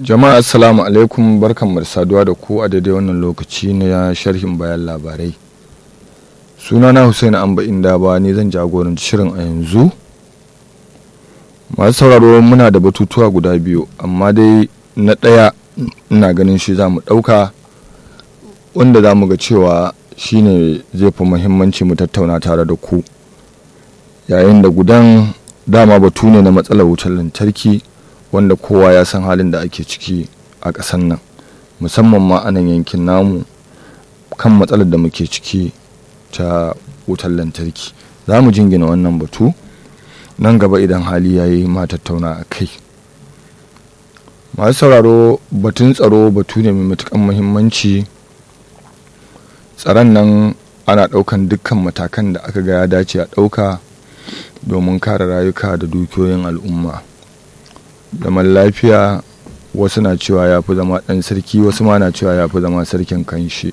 jama'a assalamu alaikum barkan da saduwa da ku a daidai wannan lokaci na sharhin bayan labarai sunana hussein amba inda ba ni zan jagoranci shirin a yanzu masu sauraro muna da batutuwa guda biyu amma dai na ɗaya ina ganin shi za mu ɗauka wanda za mu ga cewa shine zai fi muhimmanci mu tattauna tare da ku yayin da gudan dama batu ne na matsalar wutar lantarki wanda kowa ya san halin da ake ciki a ƙasar nan musamman ma a nan yankin namu kan matsalar da muke ciki ta wutar lantarki za mu jingina wannan batu nan gaba idan hali ya yi ma tattauna a kai masu sauraro batun tsaro batu ne mai matukan muhimmanci tsaron nan ana ɗaukan dukkan matakan da aka ga ya dace a ɗauka domin kare rayuka da dukiyoyin al'umma zaman lafiya wasu na cewa ya fi zama ɗan sarki wasu ma na cewa ya fi zama sarkin kanshi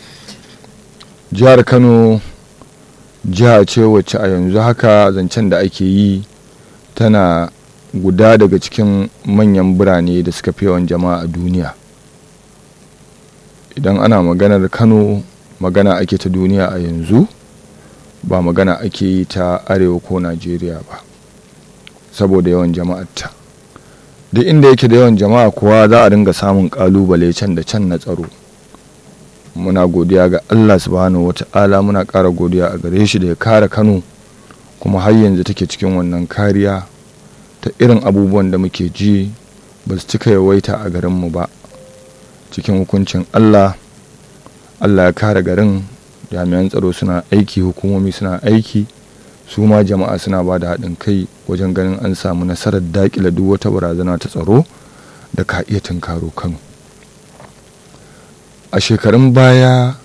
jihar kano jiha ce wacce a yanzu haka zancen da ake yi tana guda daga cikin manyan birane da suka fi yawan jama'a a duniya idan ana maganar kano magana ake ta duniya a yanzu ba magana ake yi ta arewa ko najeriya ba saboda yawan jama'arta duk inda yake da yawan jama'a kuwa za a dinga samun kalubale can da can na tsaro muna godiya ga allah subhanahu wata'ala muna ƙara godiya a gare shi da ya kare kano kuma har yanzu take cikin wannan kariya ta irin abubuwan da muke ji ba su cika yawaita a garinmu ba cikin hukuncin allah allah ya kare garin jami'an tsaro suna aiki hukumomi suna aiki su ma jama'a suna ba da haɗin kai wajen ganin an samu nasarar daƙila duk wata barazana ta tsaro da ka iya tunkaro kano a shekarun baya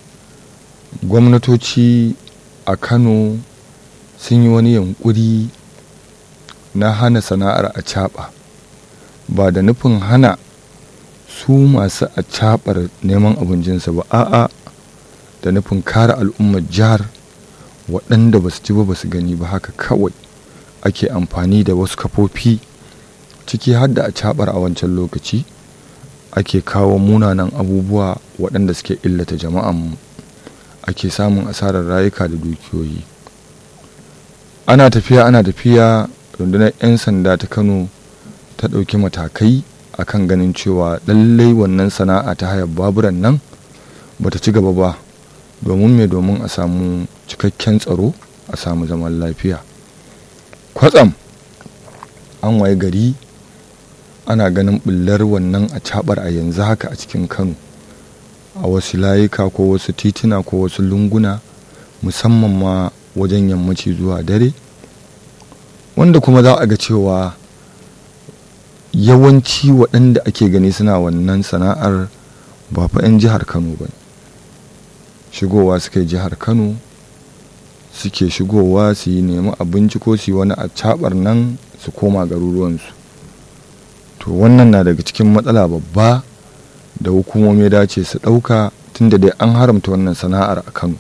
gwamnatoci a kano sun yi wani yankuri na hana sana'ar a caɓa ba da nufin hana su masu a caɓar neman abincinsa ba a'a da nufin kare al'ummar jihar waɗanda ba su ci ba ba su gani ba haka kawai ake amfani da wasu kafofi ciki har da a caɓar a wancan lokaci ake kawo munanan abubuwa waɗanda suke illata jama'an ake samun asarar rayuka da dukiyoyi ana tafiya ana tafiya rundunar 'yan sanda ta kano ta ɗauki matakai akan ganin cewa lallai wannan sana'a ta hayar baburan nan bata ci gaba ba domin me domin a samu cikakken tsaro a samu zaman lafiya kwatsam an waye gari ana ganin bullar wannan a cabar a yanzu haka a cikin kano a wasu layuka ko wasu tituna ko wasu lunguna musamman ma wajen yammaci zuwa dare wanda kuma za a ga cewa yawanci waɗanda ake gani suna wannan sana'ar ba fa 'yan jihar kano ba shigowa suka yi jihar kano suke shigowa su yi nemi abinci ko su yi wani a cabar nan su koma garuruwansu to wannan na daga cikin matsala babba da hukumomi dace su ɗauka tunda dai an haramta wannan sana'ar a kano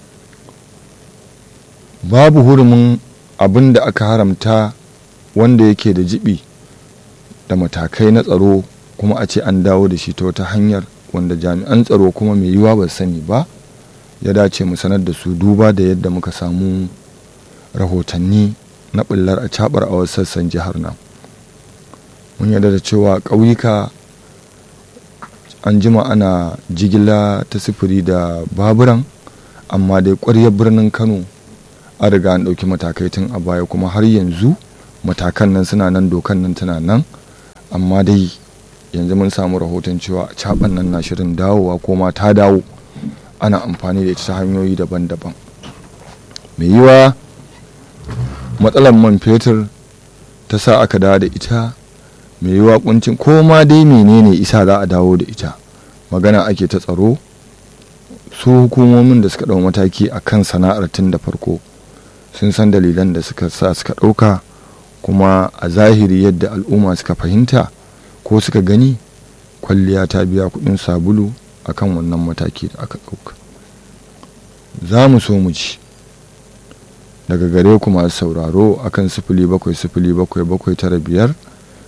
babu hurumin abin da aka haramta wanda yake da jibi da matakai na tsaro kuma a ce an dawo da shi ta wata hanyar wanda jami'an tsaro kuma mai yiwa ba sani ba ya dace mu sanar da su duba da yadda muka samu rahotanni na ɓullar a cabar a wasu sassan jihar nan mun yarda da cewa ƙauyuka an jima ana jigila ta sufuri da baburan amma dai ƙwaryar birnin kano an riga an ɗauki matakai tun a baya kuma har yanzu matakan nan suna nan dokan nan tana nan amma dai yanzu mun samu rahoton cewa a caban nan na shirin dawowa ko ma ta dawo ana amfani da ita ta hanyoyi daban-daban mai yiwa matsalar man fetur ta sa aka dawo da ita mai yiwa kuncin ko ma dai menene isa za a dawo da ita magana ake ta tsaro su hukumomin da suka ɗau mataki a kan sana'ar tun da farko sun san dalilan da suka sa suka ɗauka kuma a zahiri yadda al'umma suka fahimta ko suka gani kwalliya ta biya kuɗin sabulu akan wannan mataki da aka ɗauka za mu so mu ci daga gare ku masu sauraro akan sifili bakwai sifili bakwai bakwai tara biyar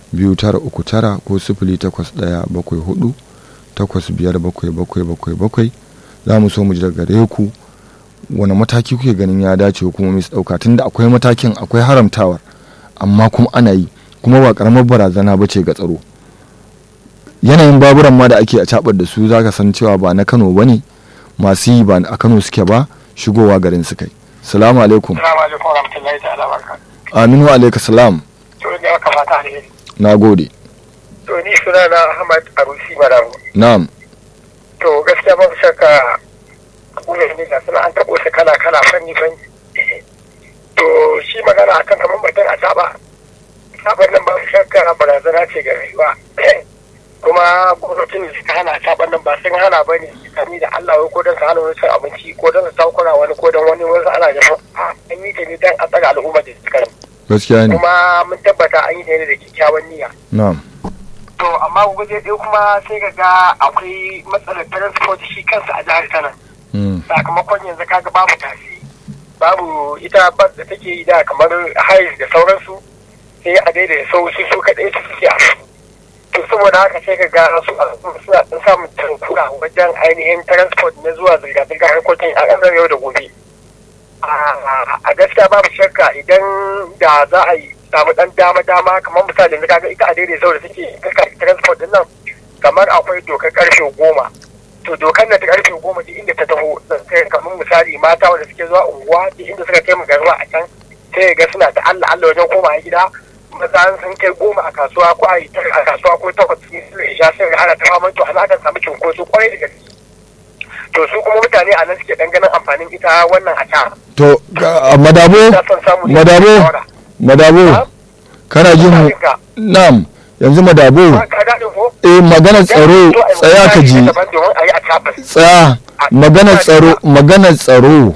biyu tara uku tara ko sifili takwas ɗaya bakwai hudu takwas biyar bakwai bakwai bakwai bakwai za mu so mu ji daga gare ku wani mataki kuke ganin ya dace hukumomi su ɗauka tunda akwai matakin akwai haramtawar amma kuma ana yi kuma ba karamar barazana ba ce ga tsaro yanayin baburan ma da ake a cabar da su za ka san cewa ba na kano ba ne masu yi ba a kano suke ba shigowa garin su kai salamu alaikum Assalamu alaikum warahmatullahi ta'ala barka. aminu alaikum salam To ne aka fata ne. na gode To ni suna na Ahmad Arusi Marabu. na'am To gaskiya ba shakka kuma ne da suna an tabo su kala kala fanni fanni. To shi magana akan kamar batun a saba. Saban nan ba shakka barazana ce ga rayuwa. kuma gwamnatin da suka hana saban nan ba sun hana ba ne tsakani da Allah wai ko don su hana wani cin abinci ko don su takura wani ko don wani wasu ana da an yi ta ne don a tsara al'ummar da suka gaskiya ne kuma mun tabbata an yi ta ne da kyakkyawan niyya na'am to amma guje ɗaya kuma sai ka ga akwai matsalar transport shi kansa a jihar Kano Mm. sakamakon yanzu kaga babu tasi babu ita bas da take yi da kamar hayes da sauransu sai a daidai sau su su kaɗai su suke a to saboda haka sai ka ga su al'umma suna ɗan samun tankura wajen ainihin transport na zuwa zirga-zirga harkokin a ƙasar yau da gobe a gaskiya babu shakka idan da za a yi samu ɗan dama-dama kamar misali yanzu kaga ita a daidai sau da suke transport din nan kamar akwai dokar ƙarfe goma to dokar na ta karfe goma duk inda ta taho sai kamar misali mata wanda suke zuwa unguwa duk inda suka kai magaruwa a can sai ga suna ta Allah Allah wajen koma gida maza sun kai goma a kasuwa ko a yi a kasuwa ko takwas sun su isha sai ga ana ta faman to ana kan samu cinkoso kwarai da gaske to su kuma mutane a nan suke dan ganin amfanin ita wannan a ta to ga- madabo ta son samu ne madabo shawara. madabo kana jin mu Ka- na'am yanzu madabo ka daɗin ko eh maganar tsaro To, a yi tsaya ka misali ji na daban domin a yi a tabbas tsaya maganar tsaro maganar tsaro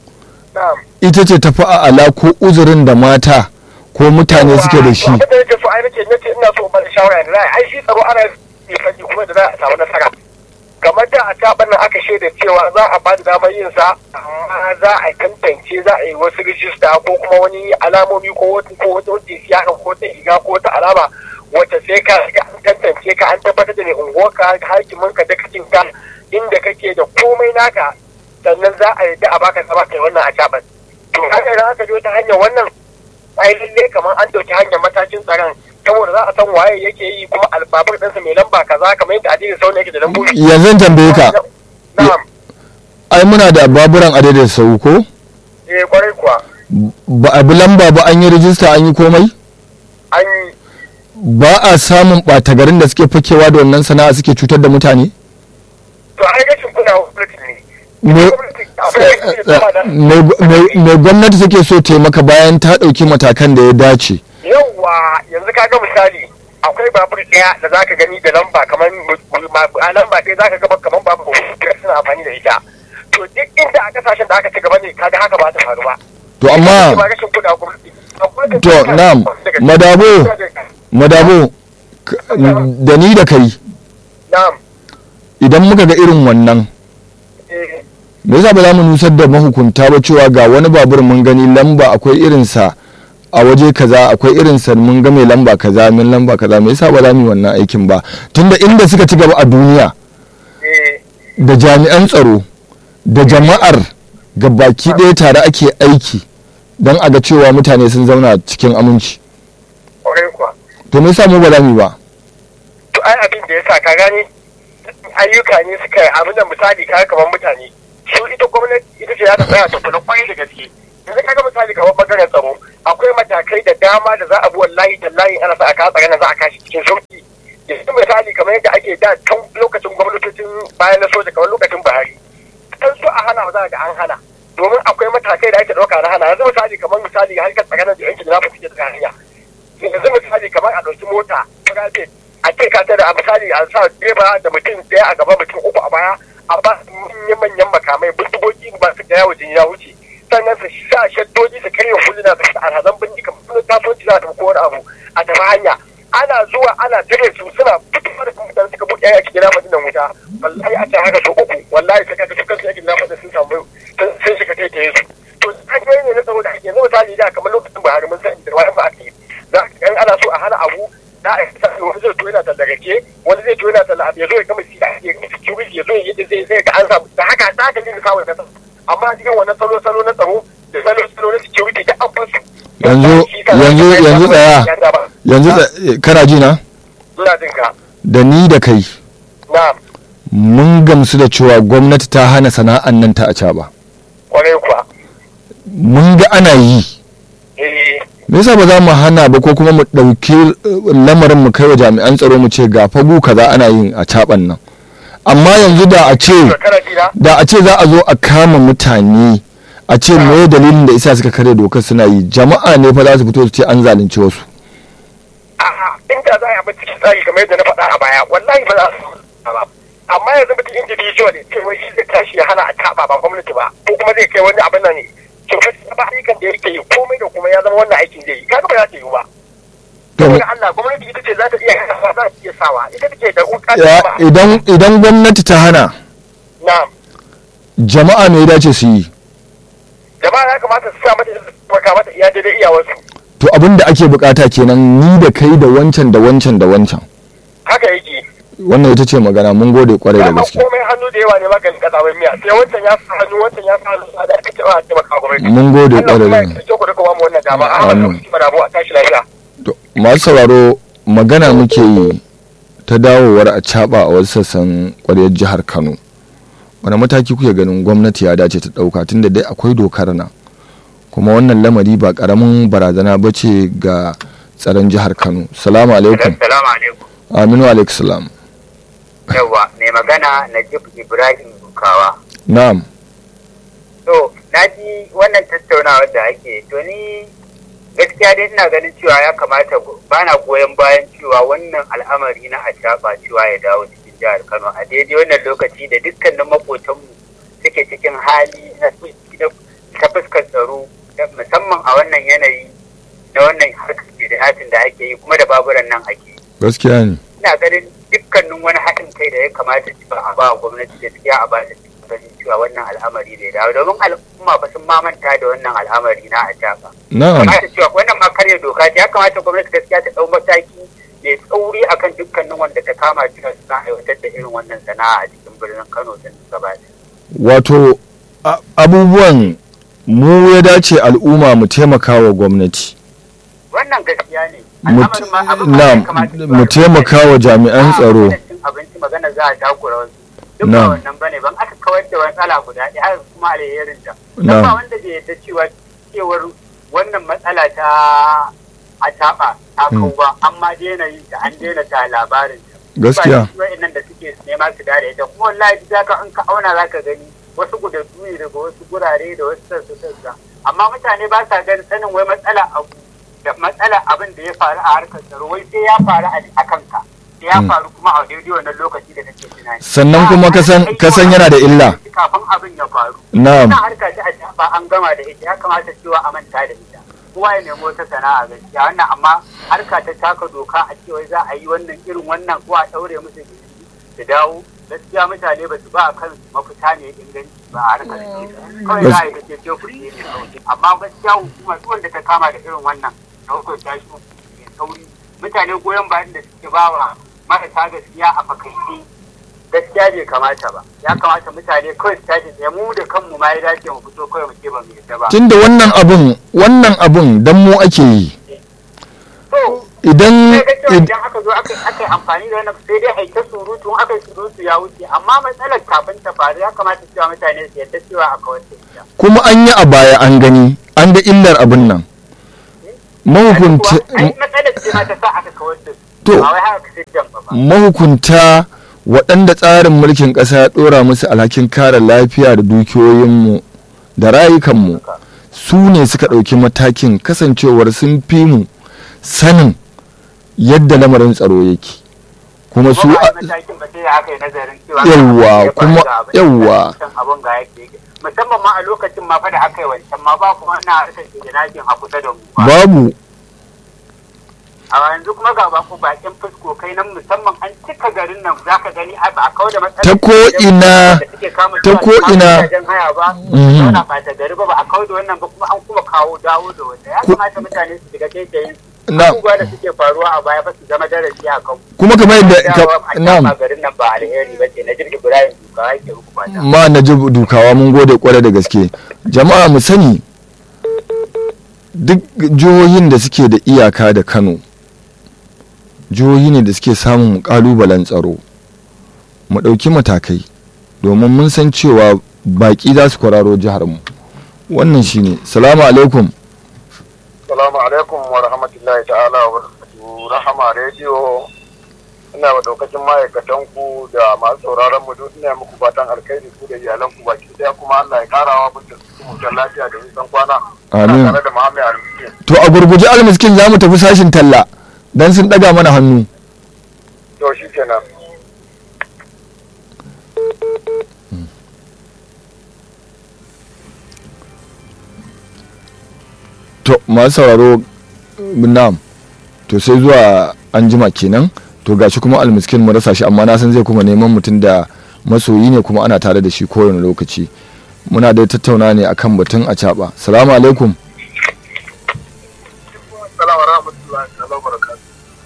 na'am ita ce tafi a ala ko uzurin da mata ko mutane suke da shi abin da yake so ai nake nace ina so ba da shawara da za a yi. ai shi tsaro ana yi fanni kuma da za a samu nasara kamar da a taɓa nan aka shaida cewa za a ba da damar yin sa amma za a tantance za a yi wasu rijista ko kuma wani alamomi ko wata ko wata wata siya ko wata iga ko wata alama wacce sai ka ga an tantance ka an tabbatar da ne unguwarka hakimin ka dakacin ka inda kake da komai naka sannan za a yadda a baka sama kai wannan a taɓa to haka idan aka je ta hanyar wannan ai lalle kamar an ɗauki hanyar matakin tsaron saboda za a san waye yake yi kuma albabur ɗinsa mai lamba kaza kamar yadda adini sauna yake da lambobi yanzu in tambaye ka na'am ai muna da baburan a daidai sau ko eh kwarai kuwa ba a bi lamba ba an yi rijista an yi komai an yi ba a samun ɓata garin da suke fakewa da wannan sana'a suke cutar da mutane to ai rashin kuna gwamnati ne Me- Gwamnati akwai rashin sama da- mai mai gwamnati take so taimaka bayan ta ɗauki matakan da ya dace yawwa yanzu ka ga misali akwai babur ɗaya da zaka gani da lamba kamar a lamba ɗaya zaka ga kamar babur da suna amfani da ita to duk inda a kasashen da aka ci gaba ne kaga haka ba ta faru ba to amma ba rashin kuna gwamnati Akwai- To, na'am. Madabo. madabo k- da ni da kai na'am idan muka ga irin wannan eh me yasa ba za mu nusar da mahukunta ba cewa ga wani babur mun gani lamba akwai irinsa a waje kaza akwai irinsa mun ga mai lamba kaza min lamba kaza me yasa ba za mu yi wannan aikin ba tunda inda suka ci gaba a duniya eh da jami'an tsaro da jama'ar ga baki ɗaya tare ake aiki don a ga cewa mutane sun zauna cikin aminci kwarai kuwa to me yasa mu ba za mu yi ba to ai abin da ya sa ka gane ayyuka ne suka yi abin da misali ka kamar mutane su ita gwamnati ita ce za ta tsaya ta kula kwarai da gaske yanzu kaga misali kamar bangaren tsaro akwai matakai da dama da za a bi wallahi tallahi ana sa a ka tsare na za a kashi cikin sauki yanzu misali kamar yadda ake da tun lokacin gwamnatocin bayan na soja kamar lokacin buhari kan so a hana ba za a ga an hana domin akwai matakai da ake ɗauka na hana yanzu misali kamar misali harkar tsakanin da yankin da na fi da hanya yanzu misali kamar a ɗauki mota private a ce ka da a misali a sa direba da mutum ɗaya a gaba mutum uku a baya a ba su manyan makamai bindigogi ba su da yawo jini ya wuce sannan su sa shaddoji su karya huluna su sa alhazan bindiga sun kasuwanci za ta wani abu a tafi hanya ana zuwa ana tare su suna fitowa da mutane suka buɗe yaki gina madinan wuta wallahi a ce haka su uku wallahi sai kaga su kansu yaki gina madinan sun samu sun shiga taitaye su to hanyoyi ne na tsaro da ake yanzu misali da kamar lokacin buhari mun san da wani ba ake za ka ana so a hana abu na a yi wani zai to yana tallagake wani zai to yana tallagake ya zo ya gama siya ya security ya zo ya yi zai zai ga an samu da haka ta haka ne kawo na amma cikin wannan salo salo na tsaro da salo salo na security da an fasu yanzu yanzu yanzu tsaya yanzu kana ji na ina jin ka da ni da kai na mun gamsu da cewa gwamnati ta hana sana'an nan ta a caba kwarai kuwa mun ga ana yi eh me yasa ba za mu hana ba ko kuma mu ɗauki eh, lamarin mu kai wa jami'an tsaro mu ce ga fagu kaza ana yin a caban nan amma yanzu da a ce kana ji na da a ce za a zo a kama mutane a ce me dalilin da isa suka kare dokar suna yi jama'a ne fa za su fito su ce an zalunci wasu a'a inda za a yi abin cikin tsari kamar yadda na faɗa a baya wallahi ba za su ba amma yanzu mutum individual ne ce wai shi zai tashi ya hana a taɓa ba gwamnati ba ko kuma zai kai wani abin nan ne kyautar ta ba ayyukan da yake yi komai da kuma ya zama wannan aikin zai yi kaga ba za ta yi ba To, saboda Allah gwamnati ita ce za ta iya hana za ta iya sawa ita take da wuka ya- ba idan idan gwamnati ta hana na jama'a me ya dace su yi jama'a ya kamata su sa mata su taimaka mata iya daidai iyawarsu to abin da ake bukata kenan ni da kai da wancan da wancan da wancan haka yake wannan ita ce magana mun gode kwarai da dama gaske komai hannu da yawa ne maganin kasa mai miya sai wancan ya sa hannu wancan ya sa hannu da aka ce ba a taimaka gwamnati mun gode Allah kwarai kuma da ya gaske ce ku da kuma mu wannan dama a Amin. wannan kuma rabu a tashi lafiya To, masu sauraro magana muke yi ta dawowar a caba a wasu sassan kwaryar jihar kano wani mataki kuke ganin gwamnati ya dace ta ɗauka tunda dai akwai dokar nan kuma wannan lamari ba ƙaramin barazana ba ce ga tsaron jihar kano salamu alaikum Assalamu alaikum. aminu alaikum salam Yawwa, mai magana Najib Ibrahim Bukawa. na'am To, na ji wannan tattaunawar da ake, to ni gaskiya dai ina ganin cewa ya kamata ba na goyon bayan cewa wannan al'amari na acaba cewa ya dawo cikin jihar Kano a daidai wannan lokaci da dukkanin makotanmu suke cikin hali na ta fuskar tsaro musamman a wannan yanayi na wannan harkar da da ake yi kuma da baburan nan ake yi. gaskiya ne ina ganin dukkanin wani haɗin kai da ya kamata cewa a ba gwamnati gaskiya a ba da ganin cewa wannan al'amari zai dawo domin al'umma ba sun mamanta da wannan al'amari na a ba. na'am Kamata cewa wannan ma karya doka ce ya kamata gwamnati gaskiya ta ɗau mataki mai tsauri akan dukkanin wanda ta kama cewa suna aiwatar da irin wannan sana'a a cikin birnin Kano din gaba ɗaya. wato a- abubuwan mu ya dace al'umma mu taimaka wa gwamnati Wannan gaskiya ne. Mu- Al'amarin ma abin ma ya na'am, kamata cewa mu taimaka wa jami'an ba tsaro magana cin abinci magana za a takura wasu duk Na'am. ba wannan bane ban aka kawar da matsala guda ɗaya haka kuma alherin ta Na'am. dan ba wanda bai yarda cewa cewar wannan matsala ta a taɓa ta kau ba amma daina yin ta an daina ta labarin ta Gaskiya. ba wa'annan da suke nema su dare ita kuma wallahi za ka in ka auna za ka gani wasu gudaddu ne daga wasu gurare da wasu sassa sassa amma mutane ba sa ganin sanin wai matsala abu da matsala abin da ya faru a harkar tsaro wai sai ya faru a kanka sai ya faru kuma a daidai wannan lokaci da kake tunani Sannan kuma ka san- ka san yana da illa. kafin abin ya faru Na'am. wannan harka ta a ba an gama da ita ya kamata cewa a manta da ita kowa ya nemo wata sana'a gaskiya wannan amma harka ta taka doka a cewa za a yi wannan irin wannan ko a daure musu gindi su dawo gaskiya mutane ba su ba a kansu mafita ne inganci ba a harkar su kawai za a yi kace ce kuɗi ne kawai amma gaskiya hukuma duk wanda ta kama da irin wannan da hukunta shi mai sauri mutane goyon bayan da suke ba wa marasa gaskiya a fakaice gaskiya bai kamata ba ya kamata mutane kawai su tashi tsaye mu da kanmu ma ya dace mu fito kawai mu ce ba mu yadda ba tunda wannan abun wannan abun dan mu ake yi to idan sai ga cewa id- idan aka zo aka aka yi amfani da wannan sai dai aita surutu in aka yi surutu ya wuce amma matsalar kafin ta faru ya kamata cewa mutane su yadda cewa a kawar da ita kuma an yi a baya an gani an ga illar abin nan mahukunta ai matsalar ce ma ta sa aka kawar da su To. ba wai haka siddan ba ba mahukunta waɗanda tsarin mulkin ƙasa ya ɗora musu alhakin kare lafiya da dukiyoyinmu da rayukanmu su ne suka ɗauki matakin kasancewar sun fi mu sanin yadda lamarin tsaro yake kuma su kuma ba a a- yi matakin ba sai da aka yi nazarin cewa Yawwa, ya faru kuma- ga abin da yawwa. wancan abin ga yake yake. musamman ma a lokacin ma fa da aka yi wancan ma ba kuma na harkar shiginakin a kusa da mu ba babu a yanzu kuma ga baku bakin fusko kai nan musamman an cika garin nan za ka gani a ba a kawo da matsalar Ta ko ina- da suke kama ta zuwa ko su kama ina- gidajen haya ba Mhm. zauna ba ta gari ba ba a kawo da wannan ba kuma an kuma kawo dawo da wanda ya Ko- kamata mutane su shiga taitayin Na- abubuwa da suke faruwa a baya fa su zama darasi a kan kuma kamar yadda ka- a na'am garin nan ba alheri ba ce na jirgin Ibrahim Duka yake muku fata ma na ji dukawa mun gode kwarai da gaske jama'a mu sani duk jihohin da suke da iyaka da kano jihohi ne da suke samun kalubalen tsaro mu ɗauki matakai domin mun san cewa baƙi za su kwararo jihar mu wannan shine salamu alaikum Salamu alaikum wa rahmatullahi ta'ala wa barakatuhu. Rahama rediyo ina wa daukacin ma'aikatan ku da masu sauraron mu duk ina muku fatan alkhairi ku da iyalan ku baki daya kuma Allah ya karawa muku mutan lafiya da nisan kwana. Amin. Ina tare da Muhammad Almiskin. to a gurguje almiskin za mu tafi sashin talla don sun ɗaga mana hannu To shi kenan. to masu sauraro nam to sai zuwa an jima kenan to gashi kuma almiskin mu rasa shi amma na san zai kuma neman mutum da masoyi ne kuma ana tare da shi kowane lokaci muna da tattauna ne akan batun a caɓa salamu alaikum Salamu rahmatullahi ta'ala wa barakatuhu.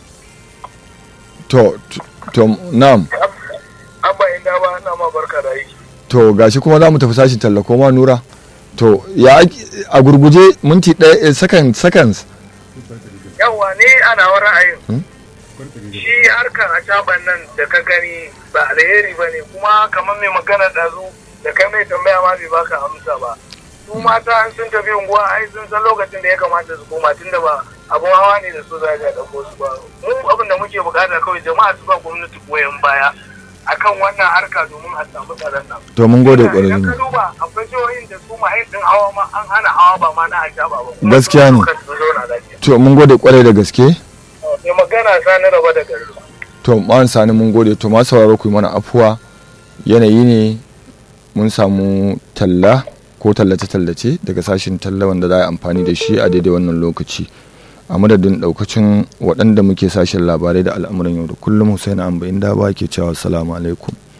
to to- to nam Abba inda ba ina ma barka da aiki. to gashi kuma za mu tafi sashin talla ko ma nura to ya ake- a gurguje minti ɗaya eh, second seconds Yawwa ni ana wa ra'ayin. Hmm? Shi harkar a caban nan da ka gani ba alheri ba ne kuma kamar mai magana ɗazu da kai mai tambaya ma bai baka amsa ba. Su mata an sun tafi unguwa ai sun san lokacin da ya kamata su koma tunda ba abun hawa ne da su za a ɗauko su ba. Mu abin da muke bukata kawai jama'a su ba gwamnati goyon baya akan wannan harka domin a samu tsaron nan. to mun gode Idan ka ƙwararri duba akwai jihohin da su ma'ayin ɗin hawa ma an hana hawa ba ma na a ba. kuma Gaskiya sun ne. suka zauna lafiya. to mun gode kwarai da gaske mai magana sani raba da gari to ma'an sani mun gode to masu sauraro ku yi mana afuwa yanayi ne mun samu talla ko tallace-tallace daga sashin talla wanda za a yi amfani da shi a daidai wannan lokaci a madadin daukacin waɗanda muke sashen labarai da al'amuran yau da kullum Hussein Amba inda ba ke cewa salamu alaikum